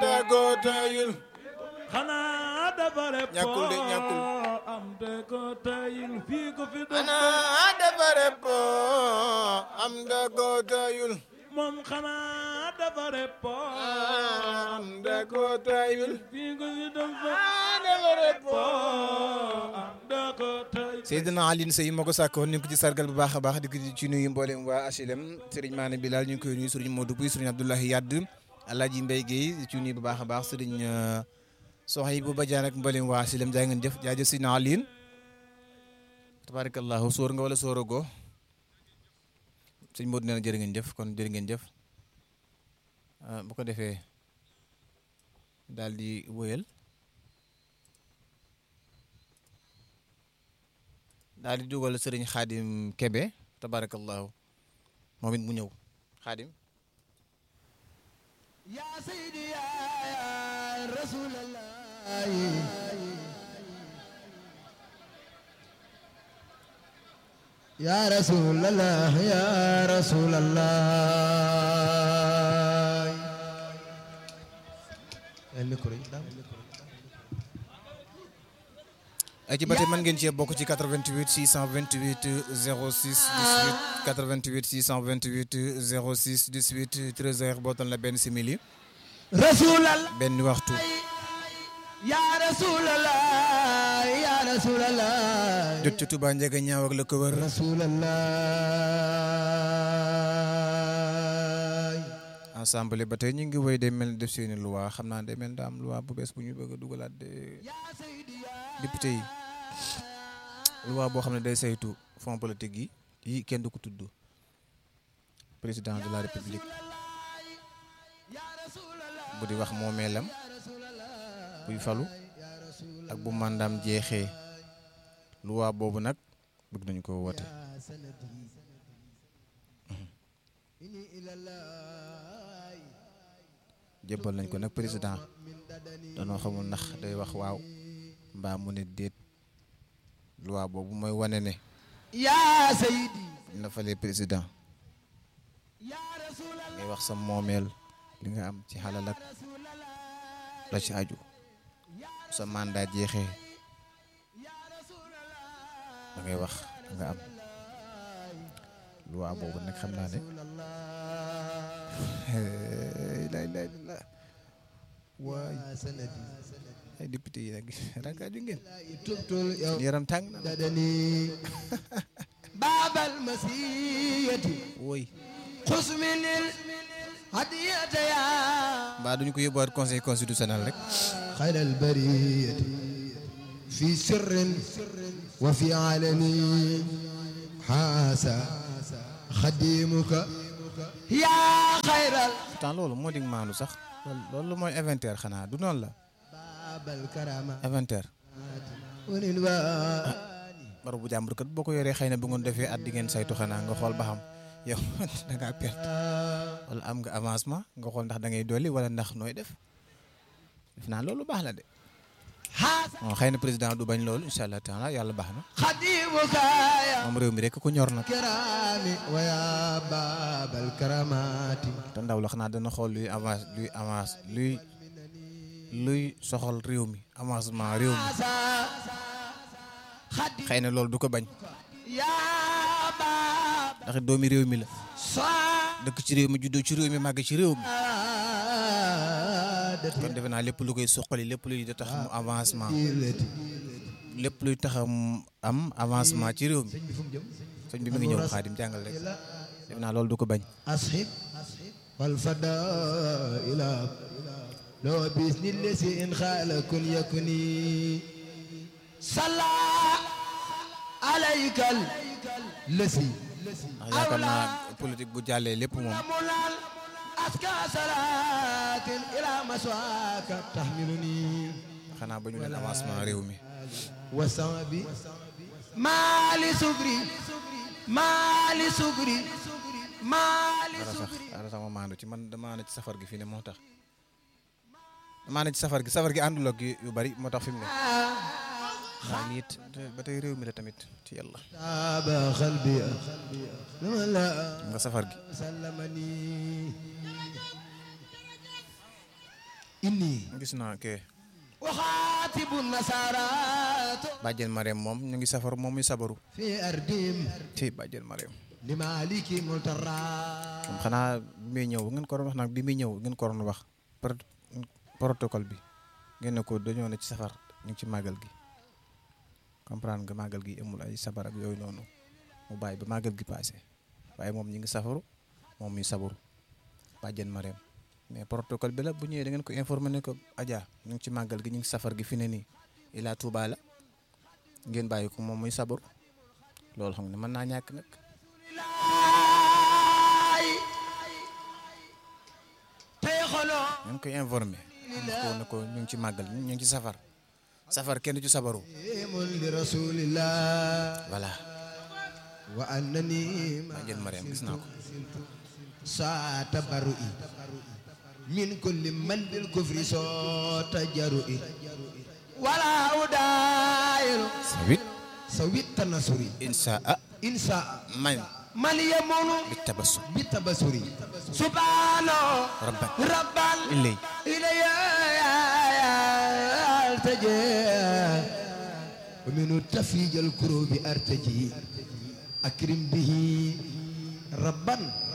de ko tayul xanaa defare ñàkkul de ñàkkul am de ko tayil fii ko fi def xanaa defare po am de ko tayul moom xanaa defare po am de ko tayul fii ko fi def defare po am de ko tayil Seydina Alioune Seye moo ko sàkkoon ñu ngi ko ci sargal bu baax a baax di ko ci nuyu mboolem waa HLM Serigne Mané Bilal ñu ngi koy nuyu Serigne Modou Pouy Serigne Abdoulaye Yadd Alaaji Mbaye Guèye di ci nuyu bu baax a baax Serigne Sohaybou Badiane ak mboolem waa HLM jaa ngeen jëf jaajëf Seydina Alioune tabarakallahu sóor nga wala sóoragoo sëñ Modou nee na jërë ngeen jëf kon jërë ngeen jëf bu ko defee daal di wëyal daal di dugal sëriñ xaadim Kebe tabarakallahu moom it mu ñëw xaadim يا سيدي يا رسول الله يا رسول الله يا رسول الله الميكرو ay ci ba tey mën ngeen cee bokk ci 88 628 06 18 88 628 06 18 13h bootal na benn simili رسول الله benn waxtu يا رسول الله يا رسول الله jot ci Touba Ndiaga ñaaw ak la ko wër رسول الله ensemble ba tey ñu ngi woy day mel ni def seeni loi xam naa day mel daa am loi bu bees bu ñu bëgg a dugalaat de يا سيدي يا député yi loi boo xam ne day saytu fonds politique yi yi kenn du ko tudd président de la république bu di wax moomeelam buy falu ak bu mandaam jeexee loi boobu nag bëgg nañu ko woote يا سندي إني إلى الله jébbal nañ ko nag président من ددني danoo xamul ndax day wax waaw mbaa mu ne déet loi boobu mooy wane ne يا سيدي na falee président يا رسول الله ngay wax sa moomeel li nga am ci xalal ak la ci aju sa mandat jeexee da ngay wax da nga am loi boobu nag xam naa ne lay lay la waay يا سندي ay député yi nag rakkaaju ngeen تبت اليوم yaram tàng na ددني باب المسية woy خذ من الهدية يا mbaa duñu ko yóbbuwaat conseil constitutionnel rek خير البرية في سر وفي علن حاسا خديمك يا خير pourtant loolu moo di maandu sax loolu loolu mooy inventaire xanaa du noonu la باب الكرامة inventaire ونلوان baro bu jàmbur kat boo ko yoree xëy na bu ngeen defee at di ngeen saytu xanaa nga xool ba xam yow da ngaa perte wala am nga avancement nga xool ndax da ngay dolli wala ndax nooy def def naa loolu baax la de حاسا bon xëy na président du bañ loolu incha allah taala yàlla baax na خديمك يا moom réew mi rek ko ñor nag كرامي ويا باب الكرامات te ndaw la xanaa dana xool luy avance luy avance luy luy soxal réew mi avancement réew mi حاسا خديم xëy na loolu du ko bañ يا باب ndax doomi réew mi la صادتي dëkk ci réew mi juddoo ci réew mi màgg ci réew mi kon defe naa lépp lu koy soqali lépp luy tax mu avancement lépp luy tax mu am avancement ci réew mi sëñ bi mi ngi ñëw xaadim jàngal rek defe naa loolu du ko bañ أصحب والفضائل لو بإذن الذي إن خال كن يكني صلى عليك الذي ndax yaakaar naa politique bu jàllee lépp moom مولى أزكى صلاة إلى مسواك تحملني xanaa ba ñu leen avancement réew mi وصابي ما لسكري ما لسكري ما dara sax لسكري dara sax ma maandu ci man damaa ne ci safar gi fii ne moo tax damaa ne ci safar gi safar gi àndul ak yu bari moo tax fi mu ne waaw lii it ba tey réew mi la tamit ci yàlla تاب قلبي لما لا nga safar gi سلمني inni gis naa ke uxaatibu nasaraat bàjjen Marème moom ñu ngi safar moom muy sabaru fi ardim ci bàjjen Marème li maliki multara moom xanaa bi muy ñëw ngeen ko doon wax nag bi muy ñëw ngeen ko doon wax pro- protocole bi ngeen ne ko dañoo ne ci safar ñu ngi ci màggal gi comprendre nga màggal gi amul ay sabar ak yooyu noonu mu bàyyi ba màggal gi passé waaye moom ñi ngi safaru moom muy sabaru bàjjen Marème mais protocole bi la bu ñëwee da ngeen ko informer ne ko Adja ñu ngi ci màggal gi ñu ngi safar gi fi ne nii ila Touba la ngeen bàyyi ko moom muy sabaru loolu xam ne mën naa ñàkk nag laay tey xoloo ñu ngi koy informé ko ne ko ñu ngi ci màggal ñu ngi ci safar safar kenn ci sabaru mun li rasulillah voilà wa annani ma bàjjen Marème gis naa ko saa tabarru'i min kulli man bil kufri soo tajarru'i wala udaayilu sa wit sa witta nasuri insa a insa man man yamunu bi tabassum bi tabasuri subhano rabban rabban illay إلي ألتجي ومن تفيج الكروب أرتجي أكرم به ربا